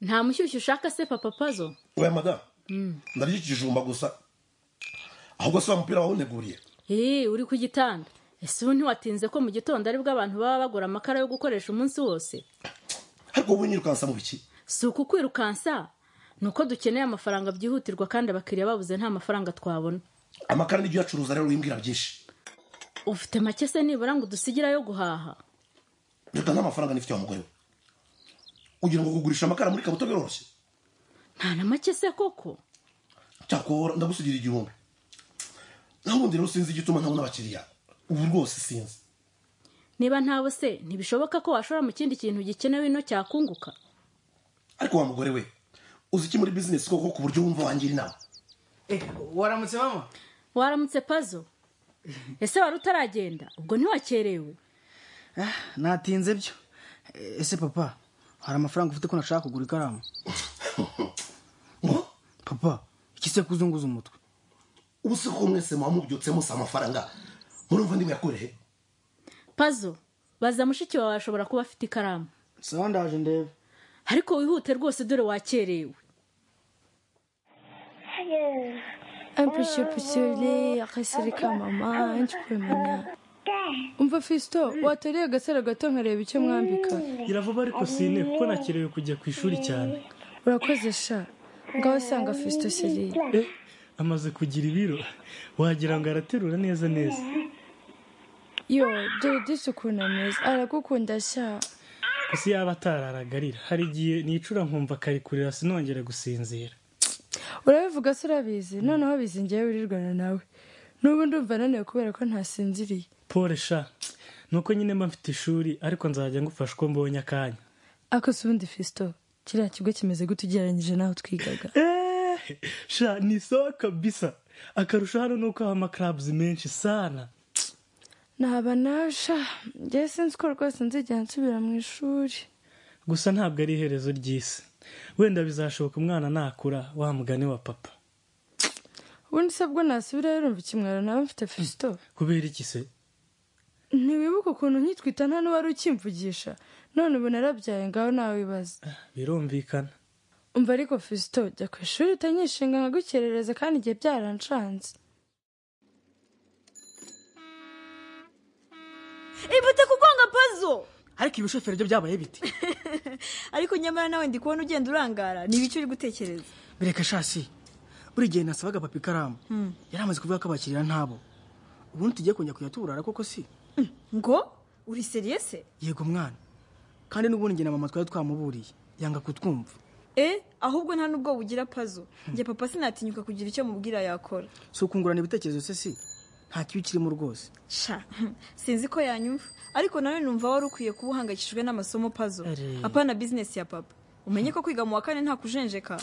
nta mushyushyu ushaka se papa pazo oya madamu ndarya ikijumba gusa ahubwo si wa mupira wawuneguriye eee uri ku gitanda ese ubu ntiwatinze ko mu gitondo aribwo abantu baba bagura amakara yo gukoresha umunsi wose ariko wowe nyirukansa mu biki si ukukwirukansa ni uko dukeneye amafaranga byihutirwa kandi abakiriya babuze nta mafaranga twabona amakara nibyo uyacuruza rero wimbwira byinshi ufite make se nibura ngo udusigire ayo guhaha reka nta mafaranga nifitiye wa mugore we ugira ngo kugurisha amakara muri kabuto biroroshye nta na make se koko cyakora ndagusigira igihumbi naho ubundi rero sinzi igituma ntabona abakiriya ubu rwose sinzi niba ntawe se ntibishoboka ko washora mu kindi kintu gikenewe ino cyakunguka ariko wa mugore we uzi iki muri bizinesi koko ku buryo wumva wangira inama waramutse mama waramutse pazo ese wari utaragenda ubwo ntiwakerewe natinze byo ese papa hari amafaranga ufite ko nashaka kugura ikaramu papa iki se kuzunguza umutwe ubu se ko mwese muba mubyutsemo si amafaranga murumva ndi muyakorehe pazo baza mushiki wawe ashobora kuba afite ikaramu sawa ndaje ndebe ariko wihute rwose dore wakerewe Un peu surpucelé, akasere ka mama nkikwemana umva fisito watariye agasaro gato nkareba icyo mwambika iravuba ariko sine kuko nakerewe kujya ku ishuri cyane urakoze sha ngaho usanga fisito seri eh amaze kugira ibiro wagira ngo araterura neza neza yo dore disi ukuntu ameze aragukunda sha gusa yaba atararagarira hari igihe nicura nkumva akarikurira sinongere gusinzira urabivuga se urabizi noneho bizingiye wirirwana nawe n'ubu ndumva naniwe kubera ko ntasinziriye pole sha nuko nyine mba mfite ishuri ariko nzajya ngufasha uko mbonye akanya akose ubundi fisito kiriya kigo kimeze gute ugereranyije n'aho twigaga Eh, sha ni sawa kabisa akarusho hano ni uko haba amakarabuzi menshi sana naba nawe sha njyewe sinzi ko rwose nzigera nsubira mu ishuri gusa ntabwo ari iherezo ry'isi wenda bizashoboka umwana nakura wa mugani wa papa ubundi se bwo nasubirayo rumva ikimwaro nawe mfite fisito kubera iki se ntiwibuke ukuntu nkitwita nta n'uwari ukimvugisha none ubu narabyaye ngaho nawe wibaza birumvikana umva ariko fisito jya ku ishuri utanyishinga nkagukerereza kandi igihe byarancanze Ibute kugonga pazo ariko ibishoferi byo byabaye biti ariko nyamara nawe ndi kubona ugenda urangara ni ibiki uri gutekereza bireka shasi buri gihe nasabaga papa ikaramu yari amaze kuvuga ko abakiriya ntabo ubundi tugiye kongera kujya tuburara koko si ngo uri seriye se yego mwana kandi n'ubundi njye na mama twari twamuburiye yanga kutwumva e ahubwo nta n'ubwo bugira pazo njye papa sinatinyuka kugira icyo mubwira yakora si ukungurana ibitekerezo se si nta kibi kirimo rwose sha sinzi ko yanyumva ariko nawe numva wari ukwiye kuba uhangayikishijwe n'amasomo pazo Ari. apana bizinesi ya papa umenye ko kwiga mu wa kane nta kujenjeka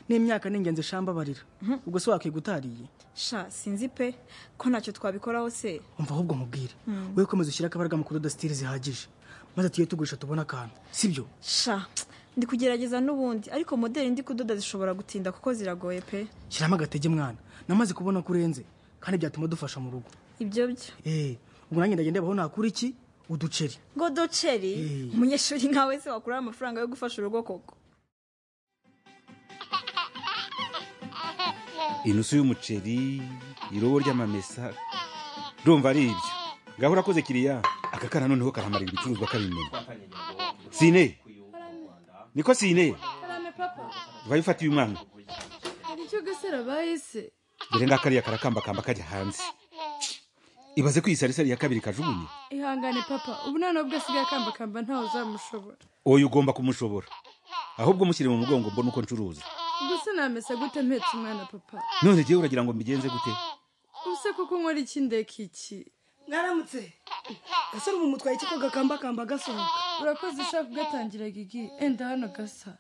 n'imyaka ni ingenzi shamba barira ubwo se wakwiye utariye sha sinzi pe ko ntacyo twabikoraho se umva ahubwo mubwire wowe komeza ushyire akabaraga mu kudoda sitiri zihagije maze tuye tugurisha tubone akantu si byo sha ndi kugerageza n'ubundi ariko modeli ndi kudoda zishobora gutinda kuko ziragoye pe shyiramo agatege mwana namaze kubona ko urenze kandi byatuma dufasha mu rugo ibyo byo eee ubwo nanjye ndagenda abaho nakura iki uduceri ngo doceri Eh. umunyeshuri nkawe se wakuraho amafaranga yo gufasha urugo koko inusu y'umuceri irobo ry'amamesa ndumva ari ibyo ngaho urakoze kiriya aka kana noneho karamarira ibicuruzwa kabimenya sine niko sine karame papa vayo ufata uyu mwana hari icyo gasara bahise dore ngakariya karakambakamba kajya hanze ibaze ko iyi sarisari ya kabiri kajugunye ihangane papa ubu nta n'ubwo asigaye akambakamba ntawe uzamushobora oya ugomba kumushobora ahubwo mushyire mu mugongo mbona uko ncuruza gusa namesa gute mpetse umwana papa none jyewe uragira ngo mbigenze gute ubuse kuko nkora iki ndeka iki mwaramutse gasore ubu mutwaye iki ko gakambakamba gasohoka urakoze ushaka ugatangira gigi enda hano gasa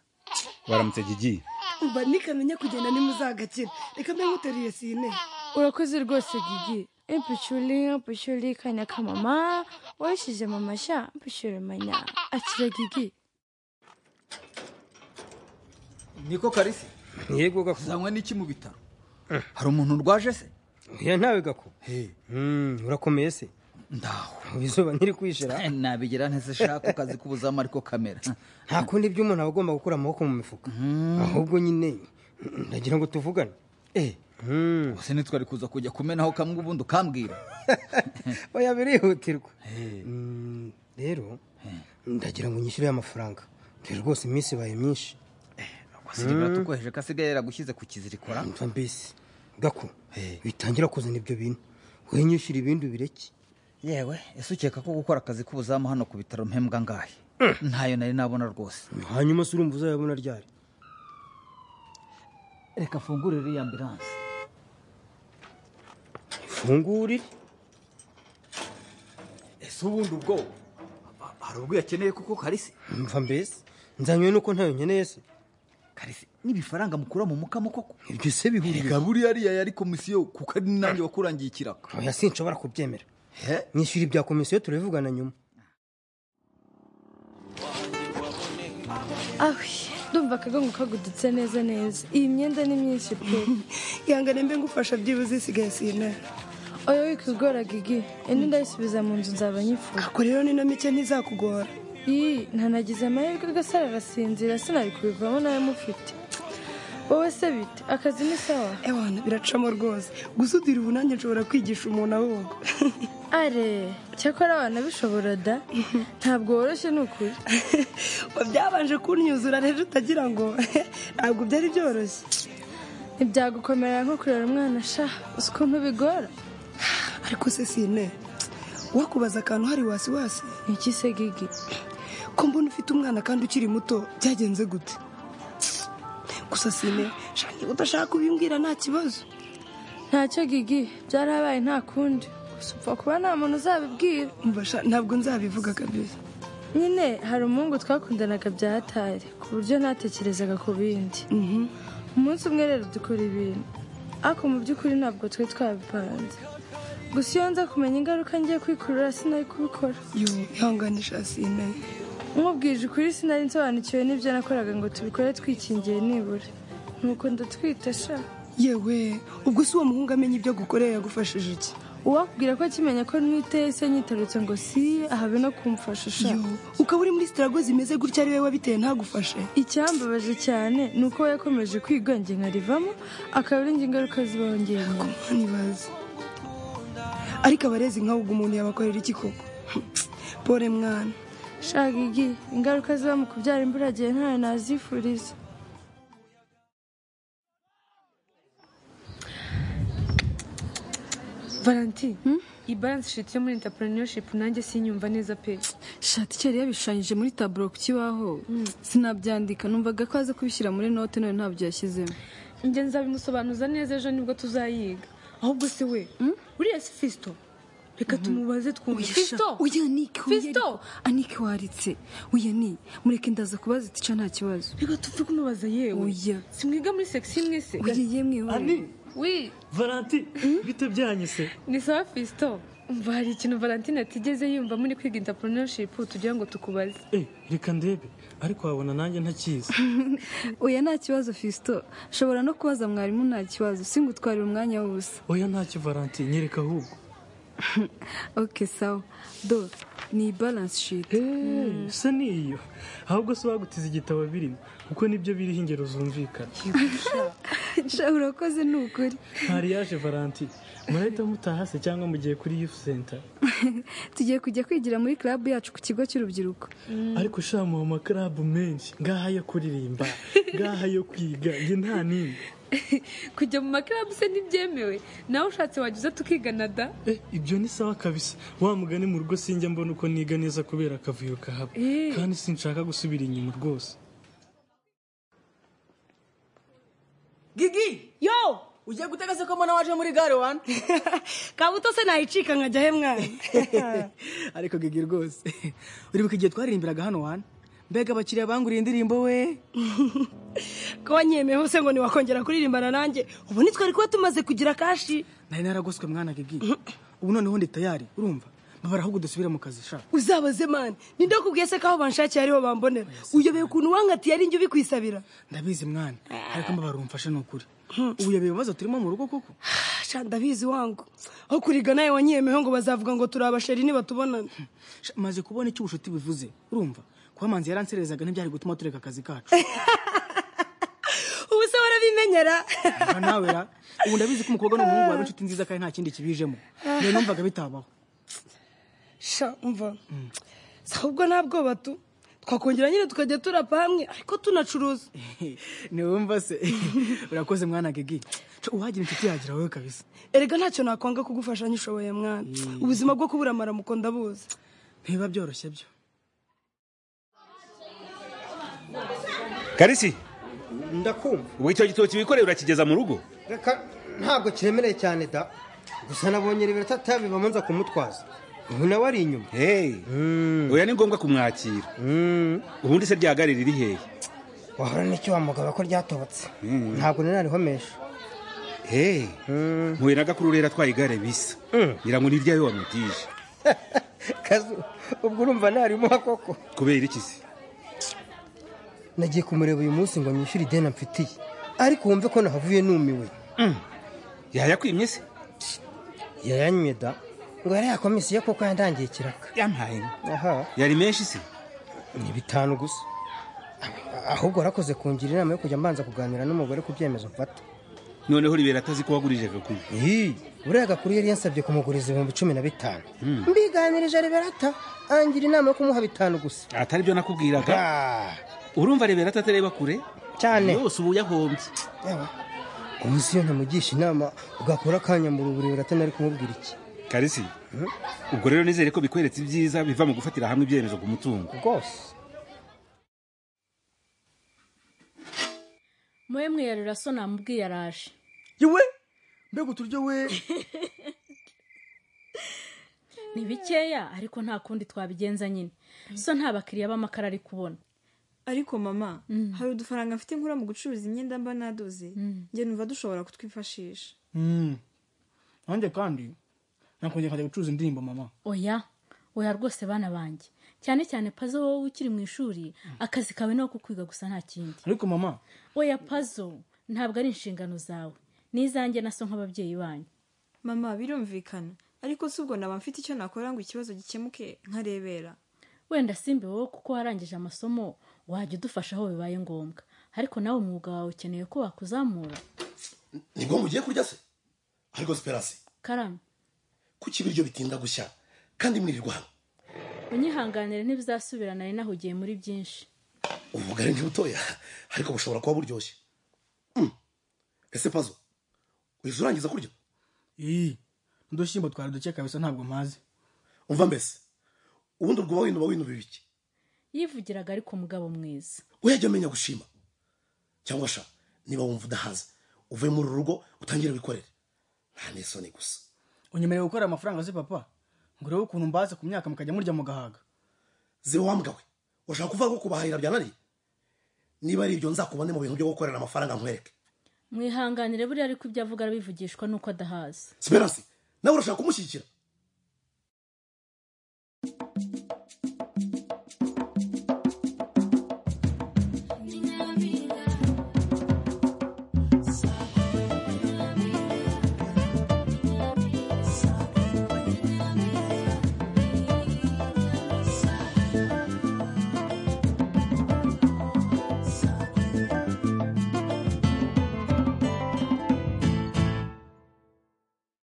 waramutse gigi umva nikamenya kugenda nimuzagakira reka mbe nkuteruye sine urakoze rwose gigi impishuri impishuri kanya ka mama washyize mama sha impishuri manya akira gigi niko karisi yego gako uzanywa n'iki mu bitaro hari umuntu urwaje se ya ntawe gako Hey, Mm, urakomeye se ndaho izuba nkiri kwishira Eh, nabigira ntizishaka akazi k'ubuzamu ariko kamera nta kundi by'umuntu aba agomba gukura amaboko mu mifuka ahubwo nyine ndagira ngo tuvugane eh ubuse ntitwari kuza kujya kumenaho kamwe ubundi ukambwira oya birihutirwa Mm, rero ndagira ngo nyishyure amafaranga dore rwose iminsi ibaye myinshi wasiriye uratukoheje ko asigaye yaragushyize ku kizirikora mva mbese gako bitangira kuzana ibyo bintu wowe nyishyura ibindi ubireke yewe ese ukeka ko gukora akazi k'ubuzamu hano ku bitaro mpembwa ngahe ntayo nari nabona rwose hanyuma se urumva uzayabona ryari reka afungure iriya ambiranse ifungurire ese ubundi ubwo hari ubwo yakeneye kuko karisi mva mbese nzanywe nuko ntayo nkeneye se karisi n'ibifaranga mukura mu mukamo koko ibyo se bihurira gaburi yariya yari komisiyo kuko ari nanjye wakurangiye ikiraka oya sinshobora kubyemera nishyura ibya komisiyo turabivugana nyuma awe ndumva akagongo kagudutse neza neza iyi myenda ni myinshi pe ihangane mbe ngufasha byibuze isigaye sintara oya wikigora gigi indi ndayisubiza mu nzu nzaba nyifuza ako rero ni na mike ntizakugora iyi ntanagize amahirwe gasara arasinzira sinari kubivamo nawe mufite wowe se bite akazi ni sawa ewana biracamo rwose gusudira ubu nanjye nshobora kwigisha umuntu ahoga are cyakora abana bishobora da ntabwo woroshye ni ukuri byabanje kunyuzura rero utagira ngo ntabwo byari byoroshye ntibyagukomerera nko kurera umwana sha uzi ukuntu bigora ariko se sine wakubaza akantu hari wasi wasi ni iki se gigi ko mbona ufite umwana kandi ukiri muto byagenze gute gusa sine sha niba udashaka kubimbwira nta kibazo ntacyo gigi byarabaye nta kundi gusa upfa kuba nta muntu uzabibwira Mbasha ntabwo nzabivuga kabisa nyine hari umuhungu twakundanaga bya hatari ku buryo ntatekerezaga ku bindi umunsi umwe rero dukora ibintu ariko mu by'ukuri ntabwo twari twabipanze gusa iyo nza kumenya ingaruka ngiye kwikurura sinari kubikora yoo ihanganisha sine nkubwije ukuri sinari nsobanukiwe n'ibyo nakoraga ngo tubikore twikingiye nibura nuko ndatwita sha yewe ubwo si uwo muhungu amenya ibyo gukorera yagufashije iki uwakubwira ko akimenya ko ntwite se nyitarutse ngo si habe no kumfasha sha Yo, ukaba uri muri sitarago zimeze gutya ari we wabiteye ntagufashe icyambabaje cyane ni uko we yakomeje kwigonge nkarivamo akaba ari njye ingaruka zibongeye nyuma ntibazi ariko abarezi nkawe ubwo umuntu yabakorera iki koko pore mwana shaka igi ingaruka ziba mu kubyara imburagihe ntayo nazifuriza valentine iyi balance shiti yo muri entrepreneurship nanjye sinyumva neza pe shati kera yabishushanyije muri taburo ku kibaho sinabyandika numvaga ko aza kubishyira muri note none ntabyo yashyizemo njye nzabimusobanuza neza ejo nibwo tuzayiga ahubwo se we uriya si fisto reka tumubaze twumve fisto uya niki Fisto! anike waritse uya ni mureke ndaza kubaza itica nta kibazo reka tupfe kumubaza yewe Oya. simwiga muri sekisiyo imwe se uya yemwe we. Ani, wi Valenti, bite byanyise? ni sawa fisto umva hari ikintu valentine atigeze yumva muri kwiga entrepreneurship tugira ngo tukubaze Eh, reka ndebe. Ariko wabona nanjye ntakizi. oya nta kibazo fisito shobora no kubaza mwarimu nta kibazo singutwarire umwanya w'ubusa Oya ntacyo Valenti, nyereka ahubwo. ok sawa do ni balance sheet Eh, se niyo. Ahubwo se wagutiza igitabo birimo, kuko nibyo biriho ingero zumvikana. sha urakoze ni ukuri Mariage Valenti, murahita mutaha se cyangwa mugiye kuri youth center. tugiye kujya kwigira muri club yacu ku kigo cy'urubyiruko Ariko sha mu maklabu menshi, ngaha yo kuririmba, ngaha yo kwiga, nge nta nini. kujya mu makarabu se ntibyemewe nawe ushatse wajya uza tukigana da Eh, ibyo ni sawa kabisa wa mugani mu rugo sinjya mbona uko niga neza kubera akavuyo kahaba Eh. kandi sinshaka gusubira inyuma rwose gigi yo ugiye gutega se ko mbona waje muri gare wani kabuto se nayicika nkajya he mwana ariko gigi rwose uribuka igihe twaririmbiraga hano wana mbega abakiriya banguriye indirimbo we ko wanyemeye hose ngo ntiwakongera kuririmbana nanjye ubu ntitwari kuba tumaze kugira kashi nari naragoswe mwana gigi ubu noneho ndi tayari urumva mbabara ahubwo dusubire mu kazi sha uzabaze mani ninde wakubwiye se ko aho banshakiye ariho bambonera uyobeye ukuntu wankatiye ari njye ubikwisabira ndabizi mwana ariko mbabara umfashe ni ukuri ubu yabiye ibibazo turimo mu rugo koko sha ndabizi wangu aho kuriga nawe wanyiyemeho ngo bazavuga ngo turi abasheri nibatubonana maze kubona icyo ubushuti bivuze urumva kuba manzi yaranserezaga ntibyari gutuma tureka akazi kacu ubu se warabimenyera Aha nawe ra ubu ndabizi ko umukobwa n'umuhungu baba inshuti nziza kandi nta kindi kibijemo niyo numvaga bitabaho sha umva si ahubwo nta bwoba tu twakongera nyine tukajya turapa hamwe ariko tunacuruza ntiwumva se urakoze mwana gigi Co, uwagira inshuti yagira wowe kabisa erega ntacyo nakwanga kugufasha nyishoboye mwana ubuzima bwo kubura amaramuko ndabuzi ntibiba byoroshye byo karisi ndakumva ubu icyo gitoki wikoreye urakigeza mu rugo reka ntabwo kiremereye cyane da gusa nabonye rebera atabibamo nza kumutwaza ubu nawe ari inyuma hey oya ni ngombwa kumwakira ubundi se ryagarira iri hehe wahora n'icyo wamugaba ko ryatobotse ntabwo naranihomesha hey mpuye na gakuru rero atwaye igare bisa ngira ngo ni iryawe wamutije kazu ubwo urumva ntarimo koko kubera iki se nagiye kumureba uyu munsi ngo nyishyure ideni amfitiye ariko wumve ko nahavuye numiwe yayakwimye se yayanywe da ngo yari yakomisiye kuko yandangiye ikiraka yampaye aha yari menshi se ni bitanu gusa ahubwo warakoze kungira inama yo kujya mbanza kuganira n'umugore ku byemezo mfata noneho ribera atazi ko wagurije gakuru uriya gakuru yari yansabye kumuguriza ibihumbi cumi na bitanu mbiganirije reberata angira inama yo kumuha bitanu gusa atari byo nakubwiraga urumva rebera atatareba kure cyane yose ubu yahombye umunsi iyo ntamugisha inama ugakora akanya mu ruburi atana ari kumubwira iki karisi ubwo rero nizere ko bikweretse ibyiza biva mu gufatira hamwe ibyemezo ku mutungo rwose mwe mwiyarura so namubwiye araje yewe mbega uturyo we ni bikeya ariko nta kundi twabigenza nyine so nta bakiriya b'amakara ari kubona ariko mama hari udufaranga mfite nkura mu gucuruza imyenda mba nadoze njye numva dushobora kutwifashisha nanjye kandi nakongera nkajya gucuruza indirimbo mama oya oya rwose bana banjye cyane cyane pazo wowe ukiri mu ishuri akazi kawe ni ako kwiga gusa nta kindi ariko mama oya pazo ntabwo ari inshingano zawe n'izanjye na so nk'ababyeyi banyu mama birumvikana ariko si ubwo naba mfite icyo nakora ngo ikibazo gikemuke nkarebera wenda simbi wowe kuko warangije amasomo wajya udufasha aho bibaye ngombwa ariko nawe umwuga wawe ukeneye ko wakuzamura nibwo mugiye kurya se ariko siperasi karame kuki ibiryo bitinda gushya kandi mwirirwa hano unyihanganire ntibizasubirana nari nahugiye muri byinshi ubugari ntibutoya ariko bushobora kuba buryoshye Mm. ese pazo uhise urangiza kurya iyi udushyimbo twari duke kabisa ntabwo mpazi umva mbese ubundi ubwo wowe winuba winuba ibiki yivugiraga ariko umugabo mwiza uyajya amenya gushima cyangwa sha niba wumva udahaze uvuye muri uru rugo utangire wikorere nta n'isoni gusa unyemereye gukorera amafaranga se papa ngo urebe ukuntu mbaze ku myaka mukajya murya mugahaga ziba wambwawe urashaka kuvuga ko kubahahira byananiye niba ari ibyo nzakubone mu bintu byo gukorera amafaranga nkwereke mwihanganire buriya ariko ibyo avuga arabivugishwa nuko adahazi siperasi nawe urashaka kumushyigikira